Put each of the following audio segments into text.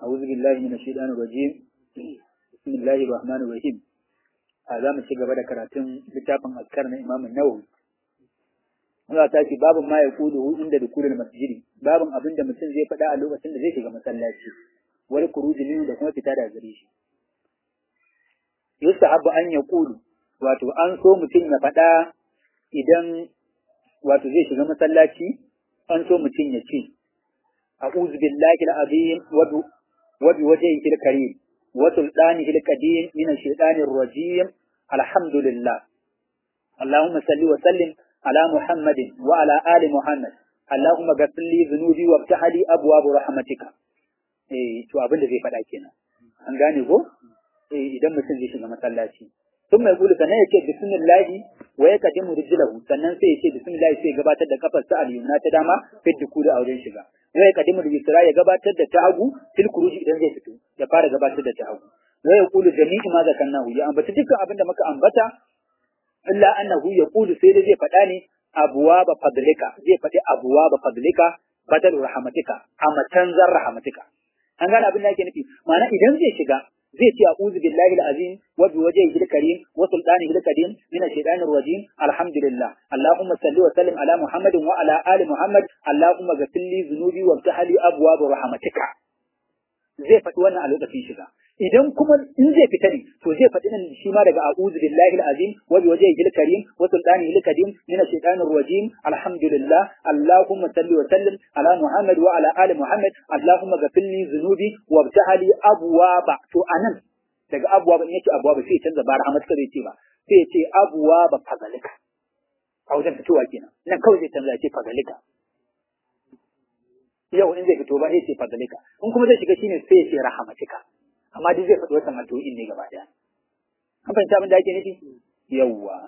أعوذ بالله من الشيطان الرجيم بسم الله الرحمن الرحيم هذا من شيء قبل كراتين لتابع أذكرنا إمام النووي Allah ta ce babin ma ya kudu inda da kulul masjidi babin abin da mutum zai faɗa a lokacin da zai shiga masallaci wani kuruji ne da kuma fita da gare shi yustahabbu an ya kudu wato an so mutum ya faɗa idan wato zai shiga masallaci an so mutum ya ce a'udhu billahi al-azim wa bi wajhihi al-karim wa sultanihi al-qadim min ash-shaytanir rajim alhamdulillah اللهم صل وسلم على محمد وعلى آل محمد اللهم غفر لي ذنوبي وافتح لي أبواب رحمتك eh to abin da zai faɗa kenan an gane ko eh idan mutum zai shiga masallaci sun mai gudu sannan ya ce bismillahi wa ya kadimu rijlahu sannan sai ya ce bismillahi sai ya gabatar da kafar sa al-yumna ta dama fi dukuri a wurin shiga wa ya kadimu rijra ya gabatar da ta hagu fil kuruji idan zai fito ya fara gabatar da ta hagu wa ya kulu jami'i ma zakannahu ya ambata dukkan abin da muka ambata illa annahu yaqulu sai dai zai faɗa ne abwaba fadlika zai faɗi abwaba fadlika badal rahmatika a matanzar rahmatika an gane abin da yake nufi ma'ana idan zai shiga zai ce a'udhu billahi al-azim wa bi wajhihi al-karim wa sultanihi al-qadim min ash-shaytanir rajim alhamdulillah allahumma salli wa sallim ala muhammadin wa ala ali muhammad allahumma ghfir li dhunubi wa ftah li abwaab rahmatika zai faɗi wannan a lokacin shiga idan kuma in zai fita ne to zai faɗi nan shi ma daga a'udhu billahi al-azim wa bi wajhihi al-karim wa sultanihi al-qadim min ash-shaytanir rajim alhamdulillah allahumma salli wa sallim ala muhammad wa ala ali muhammad allahumma ghfir li dhunubi wa abtahali abwaba to anan daga abwaba in yake abwaba sai canza ba rahmat ka zai ce ba sai ya ce abwaba fadalika a wajen fitowa kenan nan kawai zai canza ya ce fadalika yau in zai fito ba sai ce fadalika in kuma zai shiga shine sai ya ce rahmatika amma duk zai faɗi wannan addu'o'in ne gaba ɗaya. An fahimta abin da ake nufi? Yawwa.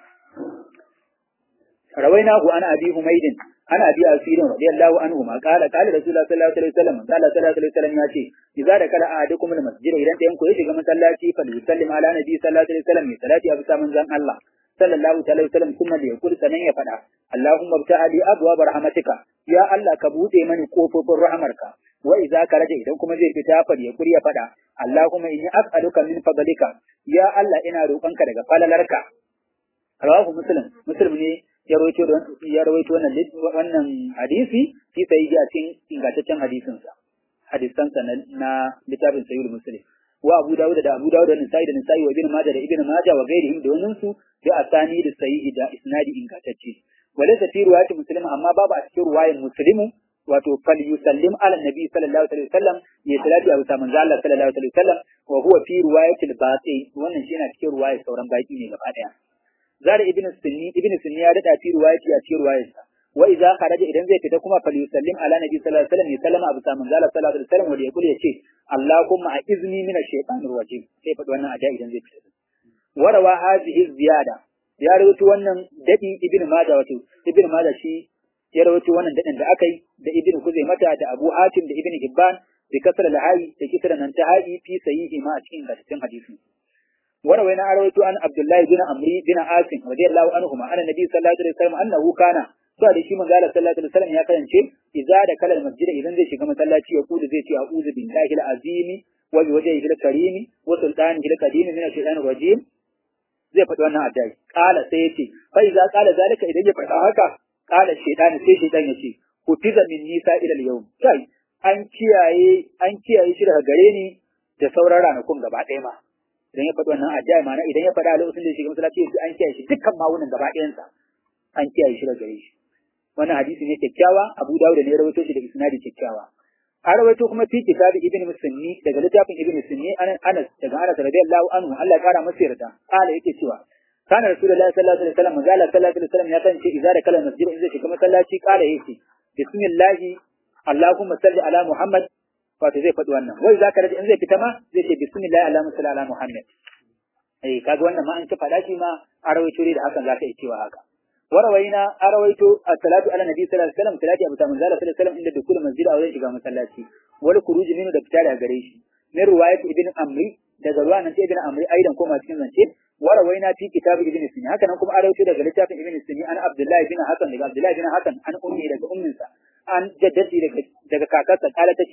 Rawaina ku ana abi Humaydin ana abi Asirin radiyallahu anhu ma qala qala Rasulullah sallallahu alaihi wasallam qala sallallahu alaihi wasallam ya ce idza da kala ahadukum al masjid idan ɗayan ku ya shiga masallaci fa yusallim ala nabi sallallahu alaihi wasallam ya salati abu saman zan Allah sallallahu alaihi wasallam kuma da ya kul sanan ya faɗa Allahumma bta'ali abwaab rahmatika ya Allah ka buɗe mani kofofin rahmarka wa idza karaja idan kuma zai fita far ya kuriya fada Allahumma inni as'aluka min fadlika ya Allah ina roƙonka daga falalarka rawahu muslim muslim ne ya rawaito ya rawaito wannan wannan hadisi fi sahihi a cikin ingantaccen hadisin sa hadisan sa na littafin sahih muslim wa Abu Dawud da Abu Dawud da Nisa'i da Nisa'i wa Ibn Majah da Ibn Majah wa gairihim da wannan su da asani da sahihi da isnadi ingantacce walaysa fi riwayati muslim amma babu a cikin riwayar muslimu wato fal yusallim ala nabi sallallahu alaihi wasallam ya salati abu saman Allah sallallahu alaihi wasallam wa huwa fi riwayatil baqi wannan shi yana cikin riwayar sauran baki ne gaba daya zara ibn sunni ibn sunni ya dada fi riwayati a cikin riwayarsa wa idza kharaja idan zai fita kuma fal yusallim ala nabi sallallahu alaihi wasallam ya sallama abu saman Allah sallallahu alaihi wasallam wa yaqul yace Allahumma a'izni min ash-shaytanir rajim sai faɗi wannan ada idan zai fita warawa hadhihi ziyada ya rawaito wannan dadi ibn majah wato ibn majah shi ya rawaito wannan dadin da aka yi da ibn Kuzaimata da Abu Hatim da ibn Hibban da kasar al-Hayi da kisra nan ta hayi fi sahihi ma a cikin hadisin hadisi warawai na rawaito an Abdullahi bin Amri bin Asim radiyallahu anhu ma anna nabi sallallahu alaihi wasallam annahu kana to da shi manzo Allah sallallahu alaihi wasallam ya karance idza da kalal masjid idan zai shiga masallaci ya kudu zai ce a'udhu billahi al-azimi wa bi wajhihi al-karimi wa sultanihi al-qadim min ash-shaytanir rajim zai faɗi wannan addu'a kala sai ya ce fa idza qala zalika idan ya faɗa haka kala shaytan sai shaytan ya ce ku tiza min nisa ila al-yawm kai an kiyaye an kiyaye shi daga gare ni da sauran ranakun gaba ɗaya ma idan ya faɗi wannan addu'a ma'ana idan ya faɗa a lokacin da ya shiga masallaci sai an kiyaye shi dukkan mawunan gaba ɗayansa an kiyaye shi daga gare shi wannan hadisi ne kyakkyawa Abu Dawud ne ya rawaito shi da isnadi kyakkyawa an rawaito kuma fi kitabi ibn Musanni daga littafin ibn Musanni Anas daga Anas radiyallahu anhu Allah ya kara masa yarda kala yake cewa kana rasulullahi sallallahu alaihi wasallam manzo Allah sallallahu alaihi wasallam ya kance idza da kala masjid in zai shiga masallaci kala yake bismillah Allahumma salli ala Muhammad wato zai faɗi wannan wai zaka rage in zai fita ma zai ce bismillah Allahumma salli ala Muhammad eh kaga wannan ma an ka faɗa shi ma a rawaito da hakan zaka iya cewa haka وروينا أرويت الصلاة على النبي صلى الله عليه وسلم صلاة أبو تامن صلى الله عليه وسلم عند دخول المسجد أو يشجع مسلاتي والخروج منه دكتور أجريش من رواية ابن أمري daga ruwa nan ibn amri aidan koma cikin zance warawaina fi kitab ibn sunni haka nan kuma an rawaito daga littafin ibn sunni an abdullahi bin hasan daga abdullahi bin hasan an ummi daga umminsa an jaddati daga daga kakarsa kala tace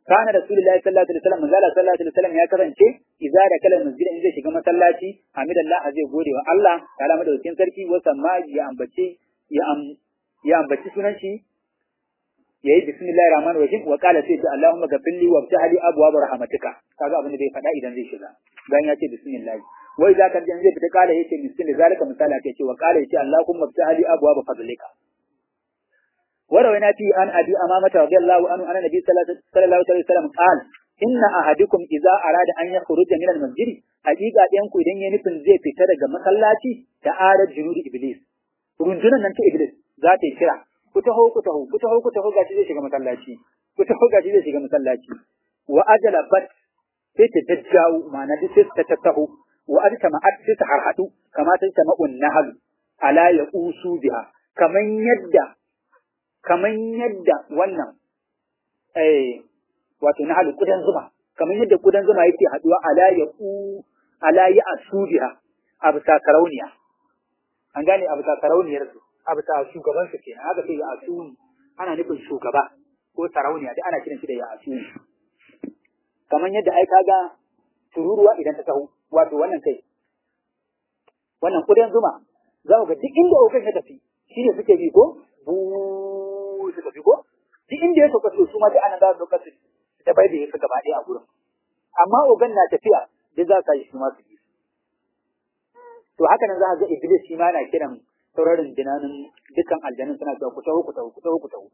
kana rasulullahi sallallahu alaihi wasallam manzala sallallahu alaihi wasallam ya kasance idza da kala masjid in zai shiga masallaci hamidallah zai gode wa Allah ta'ala madaukakin sarki wa samma ya ambace ya am ya ambaci sunan shi yayi bismillahir rahmanir rahim wa qala sai Allahumma ghafirli wa ftahli abwaab rahmatika kaga abin da bai faɗa idan zai shiga bayan ya ce bismillah wai za ka zai fita kala yace miskin zalika misali ake ce wa kala yace Allahumma ftahli abwaab fadlika وروينا في عن ابي امامه رضي الله عنه ان النبي صلى الله عليه وسلم قال ان احدكم اذا اراد ان يخرج من المسجد حقيقه ɗayan ku idan ya nufin zai fita daga masallaci da arar junudi iblis rundunan nan ta iblis za ta yi kira ku taho ku taho ku taho ku taho gashi zai shiga masallaci ku taho gashi zai shiga masallaci wa ajala bat sai ta jajjawo ma'ana duk sai ta tattaho wa ajta ma'at sai ta harhadu kama ta sama'un nahal ala ya usu biha kaman yadda kaman yadda wannan eh wato na halu kudan zuma kaman yadda kudan zuma yake haduwa ala ya u ala ya asubiha abu sarauniya an gane abu sarauniyar su abu sa shugaban su kenan haka sai ya asuni ana nufin shugaba ko sarauniya duk ana kiran shi da ya asuni kaman yadda ai kaga tururuwa idan ta taho wato wannan kai wannan kudan zuma za ku ga duk inda okan ya tafi shi ne suke bi ko bu su tafi ko duk inda ya sauka su ma duk ana za su sauka su ta bai da ya gaba ɗaya a gurin amma ogan na tafiya duk za su yi su ma su bi to haka nan za ka ga iblis shi ma na kiran sauraron jinanin dukkan aljanun suna cewa ku taho ku taho ku taho ku taho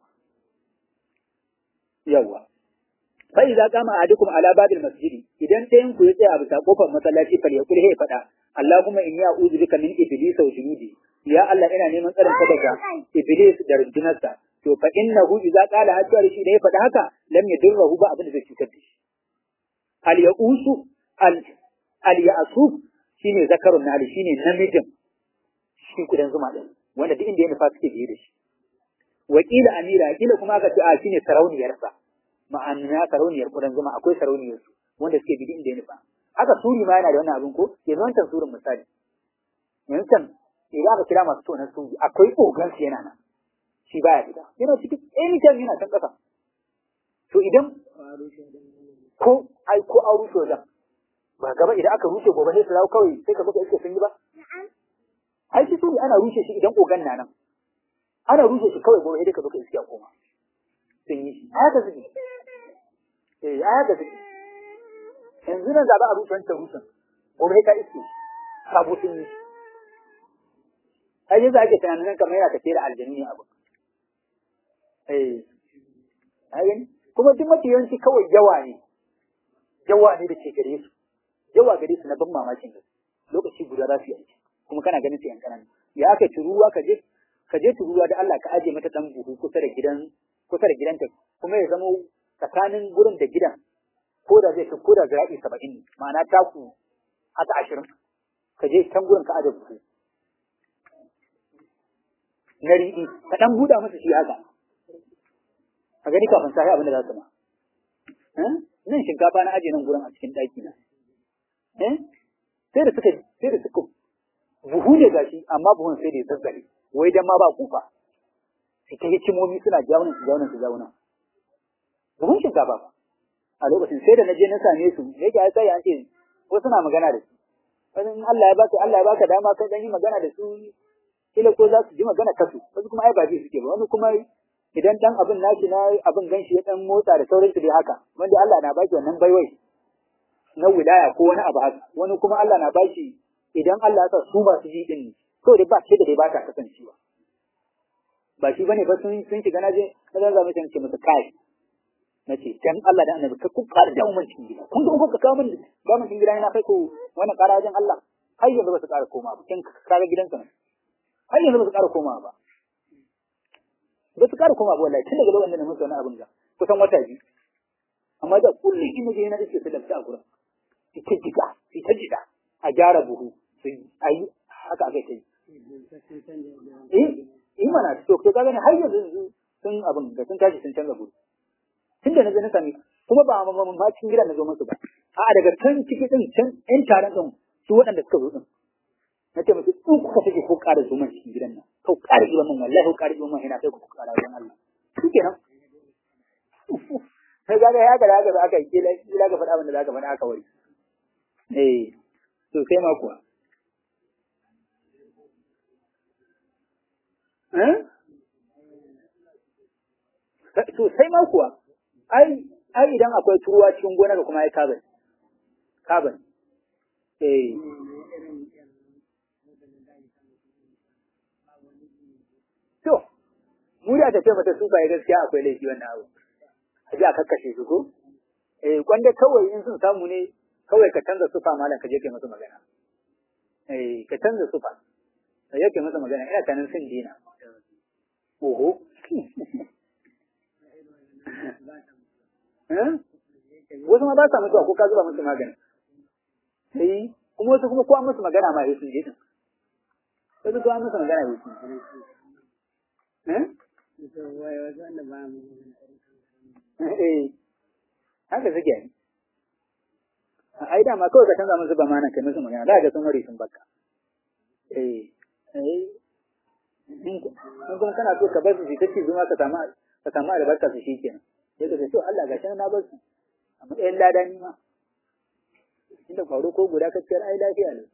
yawwa fa idza qama ahadukum ala babil masjidi idan ɗayan ku ya tsaya a bisa kofar masallaci fal yaqul hay fada Allahumma inni a'udhu bika min iblis wa junudi ya Allah ina neman tsarin ka daga iblis da rundunarsa to fa innahu idza qala hatta shi da ya faɗa haka lam yadurruhu ba abin da zai cutar da shi al ya'usu al al ya'suf shine zakarun nali shine namijin shi kudan zuma din wanda duk inda ya nufa suke biye da shi wakila amira kila kuma aka ce a shine sarauniyarsa ma'ana sarauniyar kudan zuma akwai sarauniyar su wanda suke bi inda ya nufa haka suri ma yana da wannan abin ko yanzu wancan surin misali yanzu can idan aka kira masu tonar suri akwai ogan su yana nan shi baya gida yana cikin anytime yana can ƙasa to idan ko ai ko an rushe wajen ba gaba idan aka rushe gobe sai su dawo kawai sai ka baka iske sun yi ba ai shi suri ana rushe shi idan ogan na nan ana rushe shi kawai gobe sai ka baka iske a koma sun yi shi haka suke eh haka suke yanzu nan zaɓa a rushe wancan rushen gobe ka iske sabo sun yi ai yanzu ake tunanin kamar yana tafiya da aljanu ne abu eh ai kuma duk mafi yawanci kawai yawa ne yawa ne da ke gare su yawa gare su na ban mamakin gaske lokaci guda za su yi aiki kuma kana ganin su yan kanana ya aka turuwa ka je ka je turuwa da Allah ka aje mata dan buhu kusa da gidan kusa da gidanta kuma ya zama tsakanin gurin da gidan ko da zai ko da zira'i saba'in ne ma'ana taku haka ashirin ka je can gurin ka aje buhu na riɗi ka ɗan buɗa masa shi haka a gani kafin sahi abin da za su ma nan shinkafa na aje nan gurin a cikin ɗaki na sai da suka sai da suka buhu ne gashi amma buhun sai da ya zazzare wai dan ma ba kufa su ta hikimomi suna jawunan su jawunan su jawunan buhun shinkafa ba a lokacin sai da na je na same su yake ai sai an ce ko suna magana da su wani Allah ya baka Allah ya baka dama kai dan yi magana da su kila ko za su ji magana kasu wasu kuma ai ba ji suke ba wani kuma idan dan abin nashi na abin ganshi ya dan motsa da sauransu dai haka wanda Allah na baki wannan baiwai na wilaya ko wani abu haka wani kuma Allah na bashi idan Allah ya sa su masu ji din to dai ba ce da dai ba ta kasancewa ba shi bane ba sun sun shiga naje na zan zama ce musu kai nace dan Allah da annabi ka ku ƙara da mun cikin gida kun ga kuka kawo min ga mun cikin gida na kai ko wannan ƙara wajen Allah har yanzu ba su ƙara koma ba kin kaga gidansa ne har yanzu ba su ƙara koma ba ba su ƙara koma ba wallahi tun daga lokacin da muka wani abin ga kusan wata biyu amma da kullum in je na dace su lafta a gurin ita jida ita jida a gyara buhu su ayi haka aka yi eh eh mana to to kaga ne har yanzu sun abin da sun tashi sun canza gudu tunda na je na sami kuma ba ma ma cikin gidan na zo musu ba a daga can ciki din can ɗan taron din su waɗanda suka zo din na ce musu in kuka take ko ƙara zuman cikin gidan nan ko ƙara zuman man wallahi ko ƙara zuman ina sai ku ƙara wajen Allah shi kenan sai ga ya ga haka aka yi kila kila ga faɗa abin da zaka faɗa aka wari eh to sai ma kuwa eh to sai ma kuwa ai ai idan akwai turuwa cikin gona kuma ai kaban kaban eh to mu da ta ce mata su bai gaskiya akwai laifi wannan abu a ji a kakkashe su ko eh kwanda kawai in sun samu ne kawai ka canza sufa malam ka je kai musu magana eh ka canza sufa ka je kai musu magana ina tanin sun dina oho wasu ma ba sa mutuwa ko ka zuba musu magani sai kuma wasu kuma kowa musu magana ma sun je din wasu kowa musu magana ya sun eh haka suke ai da ma kawai ka canza musu ba mana kai musu magana da ga sun wari sun baka eh eh in kuma kana so ka bar su ta ci zuma ka samu ka samu albarka su shikenan sai ka ce to Allah gashi na bar su a matsayin lada ni ma inda kwaro ko guda kacciyar ai lafiya ne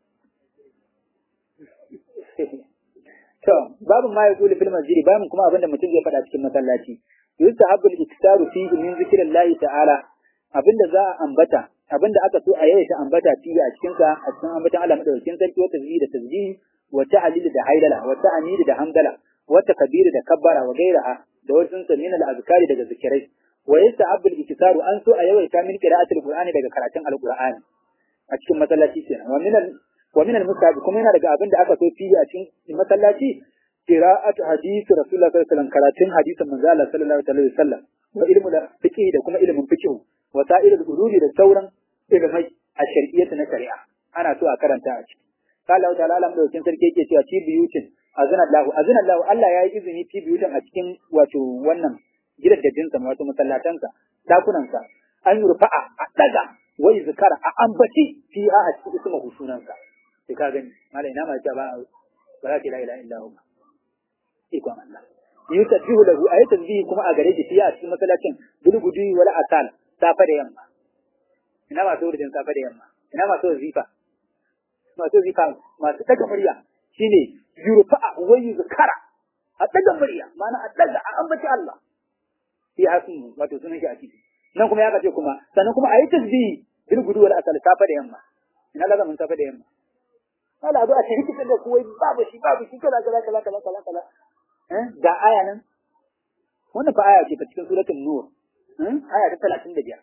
to babu ma ya kuli fil masjidi babu kuma abinda mutum zai faɗa cikin masallaci yustahabbu al-iktaru fihi min zikrillahi ta'ala abinda za a ambata abinda aka so a yayin ambata fihi a cikin sa a cikin ambatan Allah madaukakin sarki wata tasbih da tasbih wa ta'lil da hailala wa ta'mid da hamdala wa takbir da kabbara wa gairaha da wasu sa min al-azkari daga zikirai wa yustahabbu al-iktaru an so a yawaita min qira'atul qur'ani daga karatun al-qur'ani a cikin masallaci kenan wa min wa min al-mustahab kuma yana daga abin da aka so fiye a cikin masallaci qira'atu hadisi rasulullah sallallahu alaihi wasallam karatun hadisin manzo Allah sallallahu alaihi wasallam wa ilmu da fiqh da kuma ilmin fiqh wa sa'ir al-ululi da sauran ilmai a shari'iyyata na shari'a ana so a karanta a ciki qala Allah ta'ala alam da wakin sarki yake cewa fi biyutin azana Allah azana Allah Allah ya yi izini fi biyutin a cikin wato wannan gidajen sa wato masallatansa dakunansa an yurfa'a a daga wai zikara a ambaci fi a cikin ismu sunansa sai ka gani malai na ma ce ba ba za ki la ilaha illa hu ikon Allah yusabbihu lahu ayi tasbihi kuma a gare shi fiye a cikin masallacin bulgudu wala asal safa da yamma ina masu wurin safa da yamma ina masu zifa masu zifa masu daga murya shine yurfa'a wa yuzkara a daga murya ma'ana a daga a ambaci Allah fi hasu wato sunan shi a ciki nan kuma ya kace kuma sannan kuma ayi tasbihi bulgudu wala asal safa da yamma ina lazamin safa da yamma wala zo a shirki da kuwai babu shi babu shi kaza kaza kaza kaza kaza kaza eh ga aya nan wannan fa aya ce ta cikin suratul nur eh aya ta 35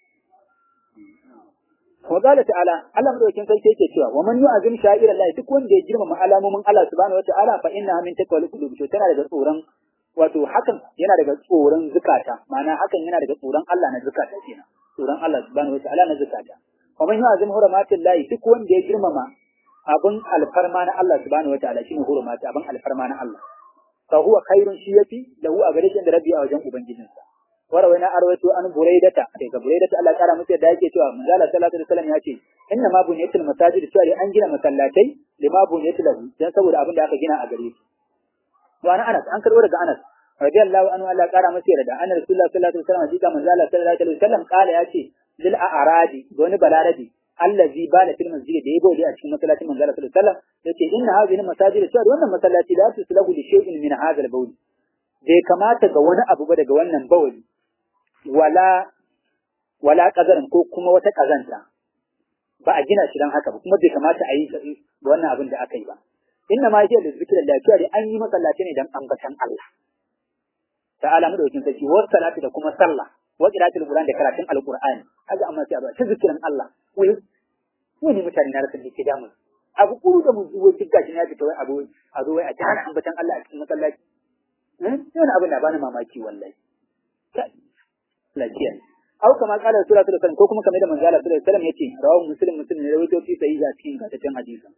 wa qala ta'ala Allah madaukakin sarki yake cewa wa man yu'azim sha'ira Allah duk wanda ya girmama alamomin Allah subhanahu wata'ala fa inna min taqwal qulub to tana daga tsoron wato hakan yana daga tsoron zukata ma'ana hakan yana daga tsoron Allah na zukata kenan tsoron Allah subhanahu wata'ala na zukata wa man yu'azim hurumatillahi duk wanda ya girmama abin alfarma na Allah subhanahu wataala shine hurumata abin alfarma na Allah fa huwa khairun shi yafi lahu a gare shi da rabbi a wajen ubangijinsa warawai na arwaito an buraidata daga buraidata Allah kara musu da yake cewa manzo Allah sallallahu alaihi wasallam ya ce inna ma bunyatul masajid cewa an gina masallatai lima bunyatul lahu dan saboda abin da aka gina a gare shi wa ana Anas an karbo daga Anas radiyallahu anhu Allah kara masa yarda anna rasulullah sallallahu alaihi wasallam jika manzo Allah sallallahu alaihi wasallam kala ya ce lil a'radi wani balarabi allazi bala fil masjid da yabo a cikin masallacin manzo Allah sallallahu alaihi wasallam yace inna hadhihi masajid cewa wannan masallaci la tuslahu li shay'in min hadha al-bawl bai kamata ga wani abu ba daga wannan bawli wala wala kazarin ko kuma wata kazanta ba a gina shi dan haka ba kuma bai kamata a yi ga wannan abin da aka yi ba inna ma yake da zikirin lafiya dai an yi masallaci ne dan ambatan Allah ta'ala madaukin sarki wa salati da kuma sallah wa qira'atul qur'an da karatun alqur'ani kaga amma sai ba ta zikirin Allah wai wani mutane na rasa dake damu abu kuru da mun zuwa cikin gashi na fita wai abu a zo wai a tana ambatan Allah a cikin masallaci eh wani abin da bani mamaki wallahi lafiya au kama kala sura ta ko kuma kamar da manzo Allah sallallahu alaihi wasallam yace rawu muslim muslim ne rawaito fi sahih a cikin gataccen hadisin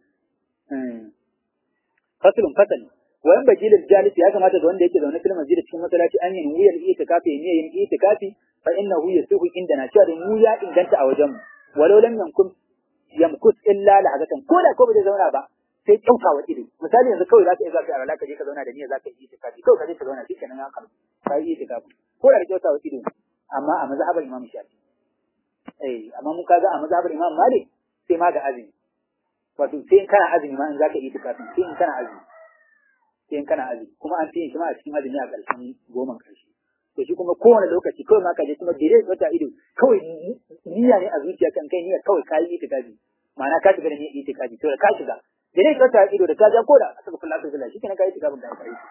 faslun fasali wayan bajilil jalis ya kamata ga wanda yake zaune fil masjid cikin masallaci an yi wuyar itikafi ne yin itikafi fa innahu yasuhu indana cewa da mu ya inganta a wajen walau lam yankun yamkus illa lahazatan ko da ko bai zauna ba sai kyauta wa ido misali yanzu kawai zaka iya zaka alaka ka je ka zauna da niyya zaka yi itikafi kawai ka je ka zauna shikenan ya kan ka yi itikafi ko da kyauta wa ido amma a mazhabar Imam Shafi eh amma mun kaga a mazhabar Imam Malik sai ma ga azumi wato sai in kana azumi ma in zaka yi itikafin sai in kana azumi sai in kana azumi kuma an fi shi ma a cikin azumi a ƙarshen goma ƙarshe to shi kuma kowane lokaci kawai ma ka je kuma dire wata ido kawai niyya ne a zuciya kan kai niyya kawai ka yi itikafi ma'ana ka shiga da niyyar itikafi to da ka shiga dire wata ido da ka ja ko da aka kula da sallah shikenan ka yi itikafin da ka yi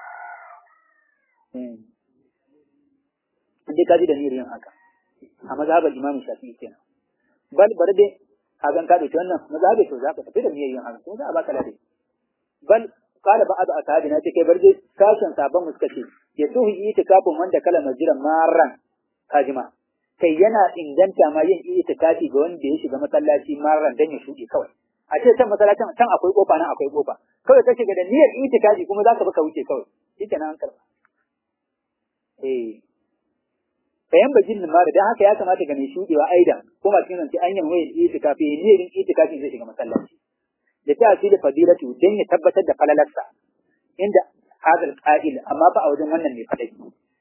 dai ka ji da niyyar yin haka a mazhabar Imam Shafi'i kenan bal bar dai hagan ka dauki wannan mazhabi to za ka tafi da niyyar yin haka kuma za a baka lade bal qala ba'd ashabina take bar dai sashen sabon mu suka ce ya tuhi itikafin wanda kala majiran maran kajima kai yana inganta ma yin itikafi ga wanda ya shiga masallaci maran dan ya shuɗe kawai a ce can masallacin can akwai kofa nan akwai kofa kawai ka shiga da niyyar itikafi kuma za ka baka wuce kawai shikenan an karba eh bayan bajin ma da haka ya kamata ga mai shudewa aida ko ma cikin zance an yi mai itikafi ne yin itikafi zai shiga masallaci da ta asili fadilatu dan ya tabbatar da falalarsa inda hadal qa'il amma ba a wajen wannan ne fadai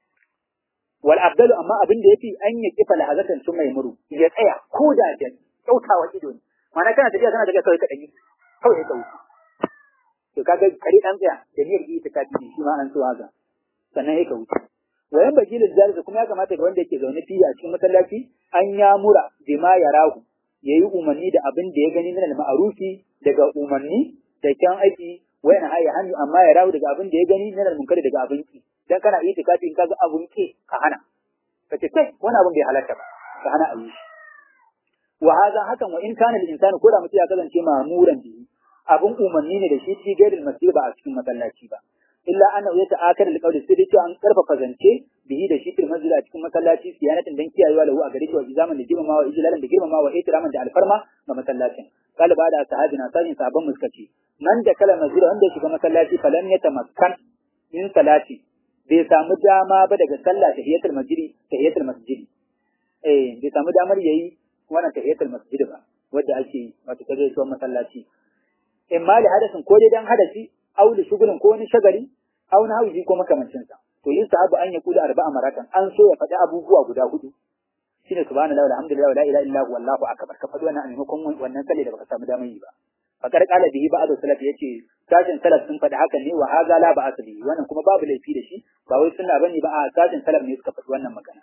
wal abdalu amma abin da yafi an yi kifa lahazatan sun mai muru ya tsaya ko da da kyautawa ido ne ma'ana kana tafiya kana tafiya kawai ka dani kawai ka wuce to kaga kare dan tsaya da niyyar itikafi ne shi ma an so haka sannan ya ka wuce wayan bagilin zalika kuma ya kamata ga wanda yake zaune fiye a cikin masallaci an ya mura bima ya rahu yayi umarni da abin da ya gani min al-ma'rufi daga umarni da kyan aiki wayan haya hannu amma ya rahu daga abin da ya gani min al-munkari daga abin ki dan kana yi tikafi in kaga abun ki ka hana kace kai wani abin bai halatta ba ka hana ayi wa hadha hakan wa in kana al-insanu ko da mutum ya kasance ma'muran bihi abun umarni ne da shi ci gairil masjid ba a cikin masallaci ba illa annahu yata'akar alqawli sai dai an karfafa zance bihi da shi fil masjid a cikin masallaci siyanatin dan kiyayewa lahu a gare shi wa izaman da girmamawa wa ijlalan da girmamawa wa ihtiraman da alfarma ga masallacin kala ba da sahabina sajin sahabban muskaci man da kala masjid wanda ya shiga masallaci falan yatamakkan min salati bai samu dama ba daga sallah tahiyatul masjid tahiyatul masjid eh bai samu damar yayi wannan tahiyatul masjid ba wanda ake wato kaje shi masallaci in ma da hadasin ko dai dan hadasi aw da shugulin ko wani shagali aw na hauji ko makamancin sa to yin sahabu an ya kula arba'a maratan an so ya faɗi abubuwa guda hudu shine subhanallahi walhamdulillahi wala ilaha illa huwa allahu akbar ka faɗi wannan a maimakon wannan sallah da baka samu damar yi ba fakar kala bihi ba'd salaf yace sashin salaf sun faɗi hakan ne wa haza la ba asali wannan kuma babu laifi da shi ba wai sunna bane ba a sashin salaf ne suka faɗi wannan magana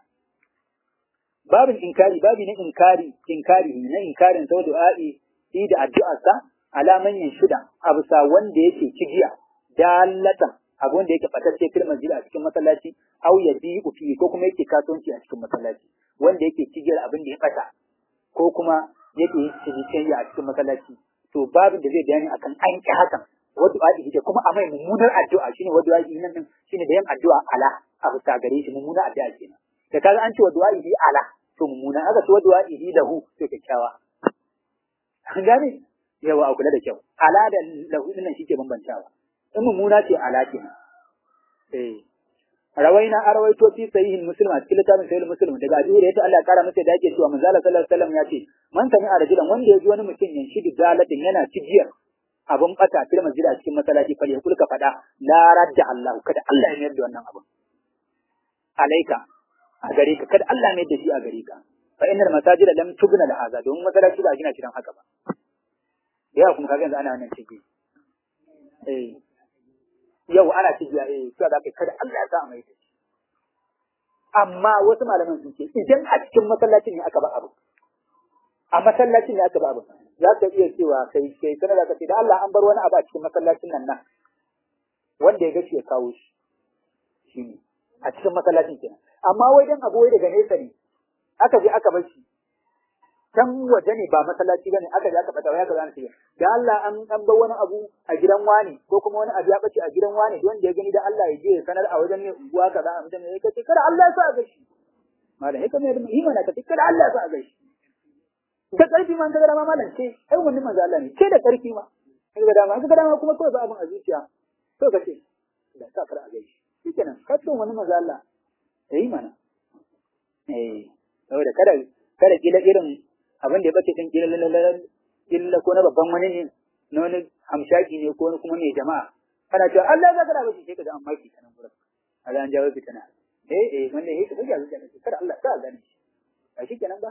babin inkari babi na inkari inkari na inkarin sau du'a'i shi da addu'arsa alaman yin shida a bisa wanda yake cigiya dalatan abu wanda yake fatacce fil masjid a cikin masallaci au ya bi fi ko kuma yake kasuwanci a cikin masallaci wanda yake cigiyar abin da ya fata ko kuma yake yin cikin a cikin masallaci to babin da zai bayani akan an ki hakan wadda a'i da kuma a mai mummunar addu'a shine wadda a'i nan shine da yin addu'a ala a bisa gare shi mummunar addu'a kenan da kaga an ce wadda a'i ala to mummuna aka ce wadda a'i lahu to kyakkyawa an gane yawa a kula da kyau ala da lahu din shi ke bambantawa in mummuna ce ala ke eh rawaina arwaito fi sahihin muslim a cikin littafin sahih muslim daga abu da Allah ya kara masa da yake cewa manzo Allah sallallahu alaihi wasallam ya ce man sami a rajulan wanda ya ji wani mutum yan shi dalatin yana cijiyar abun bata fil masjid a cikin masallaci fa ya kulka fada la radda Allah kada Allah ya mayar da wannan abun alaika a gare ka kada Allah ya mayar da shi a gare ka fa innal masajida lam tubna da haza don masallaci ba gina shi dan haka ba yawa kuma kaga yanzu ana wannan ciki eh yau ana ciki eh cewa da kai kada Allah ya sa a mai da shi amma wasu malaman sun ce idan a cikin masallacin ne aka ba abu a masallacin ne aka ba abu za ka iya cewa kai kai sanar da ka ce da Allah an bar wani abu a cikin masallacin nan nan wanda ya gaci ya kawo shi shi ne a cikin masallacin kenan amma wai dan abu wai daga nesa ne aka je aka bar shi can waje ne ba masallaci bane aka je aka fata wai aka zana shi da Allah an an bar wani abu a gidan wani ko kuma wani abu ya bace a gidan wani wanda ya gani da Allah ya je ya sanar a wajen ne unguwa kaza a mutum ne kace kada Allah ya sa ga shi malam haka ne da imana kace kada Allah ya sa ga shi da karfi man kaga dama malam ce ai wannan manzo Allah ne ce da karfi ma kaga dama kaga dama kuma kawai ba abin a zuciya to kace da sa kar a ga shi shikenan ka ce wannan manzo Allah eh mana eh saboda kada kada kila irin abin da ya bace din kila kila ko na babban wani ne na wani hamshaki ne ko kuma mai jama'a kana cewa Allah ya zakara bashi sai ka ga an maki kanan gurin kaga an jawo fitana eh eh wanda yake kuke zuciya ne kada Allah ta gane shi a shi kenan ba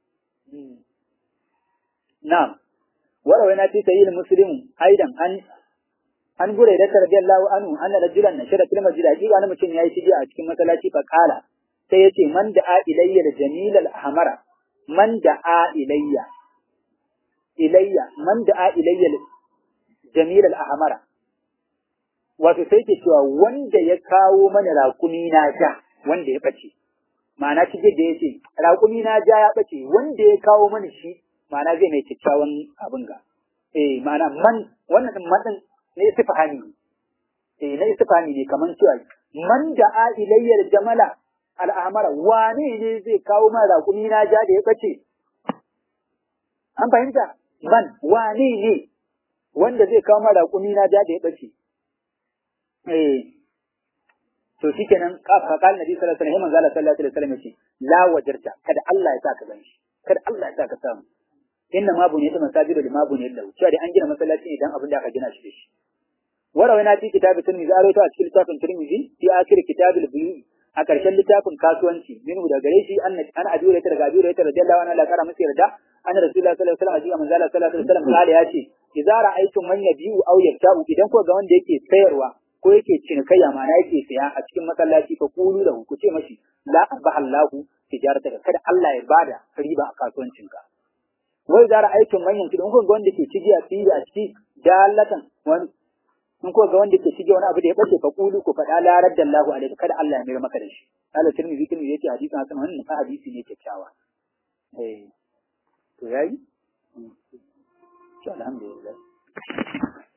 na'am وروينا في سيد مسلم أيضا أن an gure da radiyallahu anhu anna rajulan nashara fil masjid hakika wani mutum yayi shige a cikin masallaci fa kala sai yace man da'a ilayya da jamil al ahmara man da'a ilayya ilayya man da'a ilayya jamil al ahmara wato sai ke cewa wanda ya kawo mana raƙumi na ja wanda ya bace ma'ana shige da yace raƙumi na ja ya bace wanda ya kawo mana shi ma'ana zai mai kyakkyawan abin ga eh ma'ana man wannan man na istifhami eh na istifhami ne kaman cewa man da a ilayyar jamala al'amara wane ne zai kawo ma raƙumi na ja da ya bace an fahimta man wane ne wanda zai kawo ma raƙumi na ja da ya bace eh to shikenan ka kal nabi sallallahu alaihi wasallam manzo sallallahu alaihi wasallam yace la wajarta kada Allah ya saka ganshi kada Allah ya saka samu inna ma buniyat masajidu lima buniyat lahu cewa dai an gina masallaci ne dan abin da aka gina shi da shi وروينا في كتاب الترمذي أرويته أشكال كتاب الترمذي في آخر كتاب البيوع أكرشل لتاب كاسوانشي منه دا غريشي أن أنا أبي هريرة رضي أبي هريرة رضي الله عنه لا كان مسير دا أن رسول الله صلى الله عليه وسلم أجيب من ذلك صلى الله عليه وسلم قال يا شيء إذا رأيتم من يبيع أو يبتاع إذا كو غوان da yake sayarwa ko yake cinikayya ma'ana yake saya a cikin masallaci fa kulu lahu ku ce mashi la abahallahu tijarataka kada Allah ya bada riba a kasuwancinka wai da ra'aytum man yanki don ko ga wanda ke cigiya tsiri a ciki dalatan wani in ko ga wanda ke shige wani abu da ya bace fa kulu ku faɗa la raddallahu alaihi kada Allah ya mayar maka da shi Allah tirmidhi tirmidhi yace hadisi hasan wannan fa hadisi ne kyakkyawa eh to yayi to alhamdulillah